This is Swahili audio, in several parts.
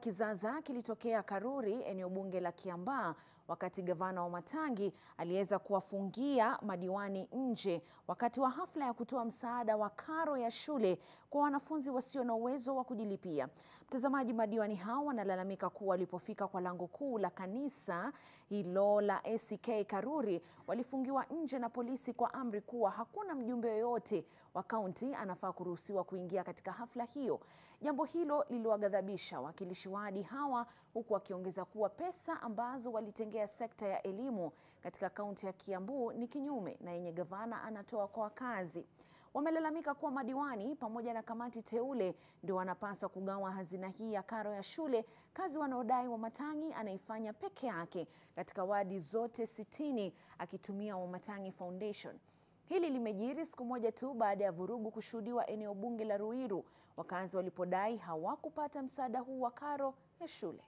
kizaazaa kilitokea Karuri, eneo bunge la Kiambaa, wakati gavana Wamatangi aliweza kuwafungia madiwani nje wakati wa hafla ya kutoa msaada wa karo ya shule kwa wanafunzi wasio na uwezo wa kujilipia. Mtazamaji, madiwani hao wanalalamika kuwa walipofika kwa lango kuu la kanisa hilo la ACK Karuri walifungiwa nje na polisi kwa amri kuwa hakuna mjumbe yoyote wa kaunti anafaa kuruhusiwa kuingia katika hafla hiyo. Jambo hilo liliwaghadhabisha wawakilishi wadi hawa huku wakiongeza kuwa pesa ambazo walitengea sekta ya elimu katika kaunti ya Kiambu ni kinyume na yenye gavana anatoa kwa wakazi. Wamelalamika kuwa madiwani pamoja na kamati teule ndio wanapaswa kugawa hazina hii ya karo ya shule, kazi wanaodai Wamatangi anaifanya peke yake katika wadi zote sitini akitumia Wamatangi Foundation. Hili limejiri siku moja tu baada ya vurugu kushuhudiwa eneo bunge la Ruiru, wakazi walipodai hawakupata msaada huu wa karo ya shule.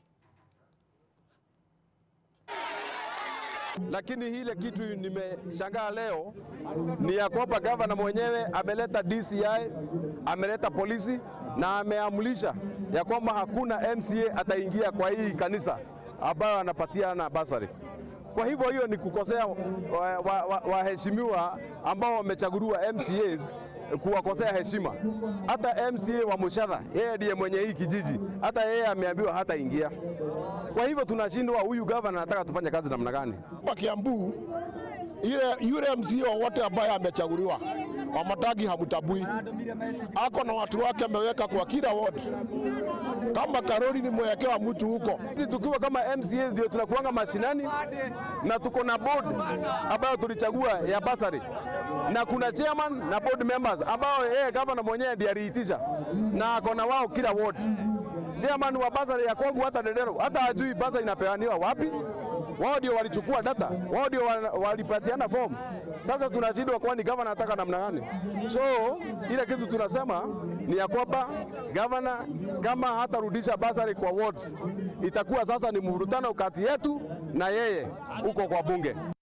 Lakini ile kitu nimeshangaa leo ni ya kwamba gavana mwenyewe ameleta DCI, ameleta polisi na ameamrisha ya kwamba hakuna MCA ataingia kwa hii kanisa ambayo anapatiana basari. Kwa hivyo hiyo ni kukosea waheshimiwa wa, wa, wa ambao wamechaguliwa MCAs kuwakosea heshima. Hata MCA wa Mushadha yeye ndiye mwenye hii kijiji, hata yeye ameambiwa hata ingia. Kwa hivyo tunashindwa, huyu gavana anataka tufanye kazi namna gani? Hapa Kiambu ile yule MCA wote ambaye amechaguliwa Wamatangi hamtabui, ako na watu wake ameweka kwa kila ward. Kama Karuri ni mwekewa mtu huko, sisi tukiwa kama MCA ndio tunakuanga mashinani na tuko na board ambayo tulichagua ya basari na kuna chairman na board members ambao yeye gavana mwenyewe ndiye aliitisha na ako na wao kila ward. Chairman wa basari ya kwangu hata Dedero hata hajui basari inapeaniwa wapi. Wao ndio walichukua data, wao ndio walipatiana form. Sasa tunashindwa, kwani gavana anataka namna gani? So ile kitu tunasema ni ya kwamba gavana kama hatarudisha basari kwa wards, itakuwa sasa ni mvurutano kati yetu na yeye huko kwa bunge.